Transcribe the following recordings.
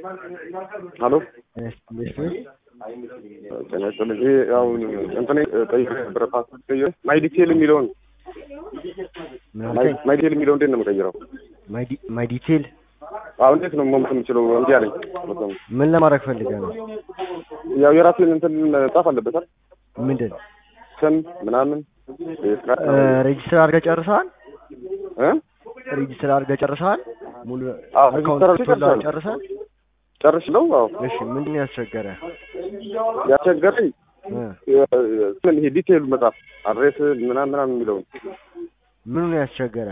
ሀሎ እንዴት ጤና ይስጥልኝ። ይሄ አሁን እንትን ቀይሬ ነበረ ፓስፖርት ቀይሬ ማይ ዲቴል የሚለውን ምን ማይ ዲቴል የሚለው እንዴት ነው የምቀይረው? ማይ ዲቴል አሁን እንዴት ነው መሙት የምችለው? እንዲህ አለኝ። በጣም ምን ለማድረግ ፈልገህ ነው? ያው የራሴን እንትን ጻፍ አለበታል ምንድን ስም ምናምን የስራ ሬጅስተር አድርገህ ጨርሰሃል? እ ሬጅስተር አድርገህ ጨርሰሃል? ሙሉ አዎ አካውንት ሬጅስተር ቶላ አድርጌ ጨርሰሃል? ጨርሽለው? አዎ እሺ ምንድን ነው ያስቸገረ? ያስቸገረኝ እ ምን ይሄ ዲቴይሉ መጻፍ አድሬስ ምናምን ምናምን የሚለውን ምኑ ነው ያስቸገረ?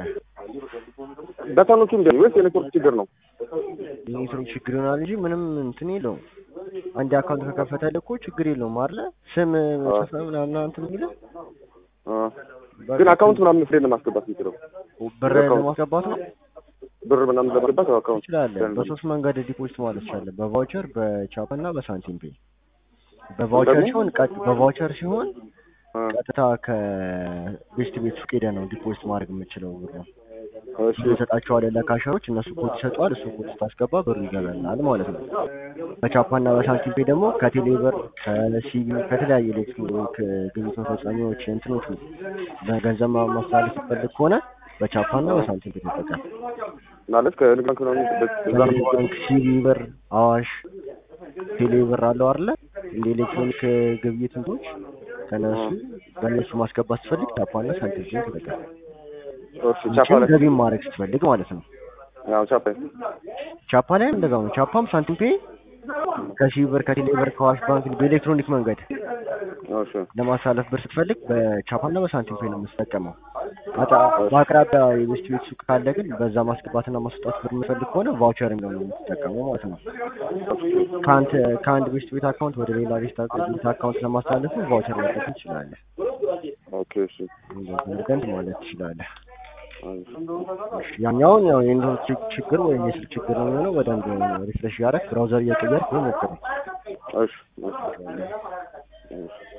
በተኖቹ እንደ ወይስ የኔትወርክ ችግር ነው? የኔትወርክ ችግር ይሆናል እንጂ ምንም እንትን የለውም። አንድ አካውንት ከከፈተልህ እኮ ችግር የለውም አይደለ? ስም ጽፈህ ምናምን እንትን የሚልህ አ ግን አካውንት ምናምን ፍሬን ማስገባት የምችለው ብር አካውንት ለማስገባት ነው ብር ምናምን ለማስገባት ያው አካውንት ትችላለህ። በሶስት መንገድ ዲፖዚት ማለት ትችላለህ። በቫውቸር፣ በቻፓ እና በሳንቲም ፔይ። በቫውቸር ደግሞ? ሲሆን ቀጥ በቫውቸር ሲሆን አ ቀጥታ ከቤስት ቤት ሱቅ ሄደህ ነው ዲፖዚት ማድረግ የምችለው ብር ነው። እሺ ይሰጣቸዋል ለካሻዎች፣ እነሱ ኮድ ይሰጠዋል። እሱ ኮድ ስታስገባ ብሩ ይገባላል ማለት ነው። በቻፓ እና በሳንቲም ፔይ ደግሞ ከቴሌ ብር፣ ከሲቢ ከተለያዩ ኤሌክትሮኒክ ግብይት መፈጸሚያዎች እንትኖች በገንዘብ ማ- ማስተላለፍ ስትፈልግ ከሆነ በቻፓ እና በሳንቲም ፔይ ተጠቀም። ማለት ከንግድ ባንክ ምናምን በዛ ነው ንግድ ባንክ፣ ሲቢ ብር፣ አዋሽ፣ ቴሌ ብር አለው አይደለ? እንደ ኤሌክትሮኒክ ግብይት እንትኖች ከነሱ በእነሱ ማስገባት ስትፈልግ ቻፓ እና ሳንቲም ፔይ ተጠቀም። እሺ ቻፓ ይህችን ላይ ገቢ ማድረግ ስትፈልግ ማለት ነው። ያው ቻፓ ቻፓ ላይም እንደዛው ነው። ቻፓም ሳንቲም ፔይ ከሲቢ ብር፣ ከቴሌ ብር፣ ከአዋሽ ባንክ በኤሌክትሮኒክ መንገድ እሺ ለማሳለፍ ብር ስትፈልግ በቻፓና በሳንቲም ፔይ ነው የምትጠቀመው። አጣ- በአቅራቢያ የቤስት ቤት ሱቅ ካለ ግን በዛ ማስገባትና ማስወጣት ብር የምትፈልግ ከሆነ ቫውቸር ነው የምትጠቀመው ማለት ነው። ከአንተ ከአንድ ቤስት ቤት አካውንት ወደ ሌላ ቤስት ቤት አካውንት ለማስተላለፍ ቫውቸር መጠቀም ትችላለህ። ኦኬ እሺ እንደዚህ አድርገን ማለት ትችላለህ። አይ ያኛውን ያው የኔትወርክ ችግር ወይም የስልክ ችግር ነው የሚሆነው። በደንብ ሪፍሬሽ ያደረግ ብራውዘር እየቀየርክ ሞክረው። እሺ እሺ እሺ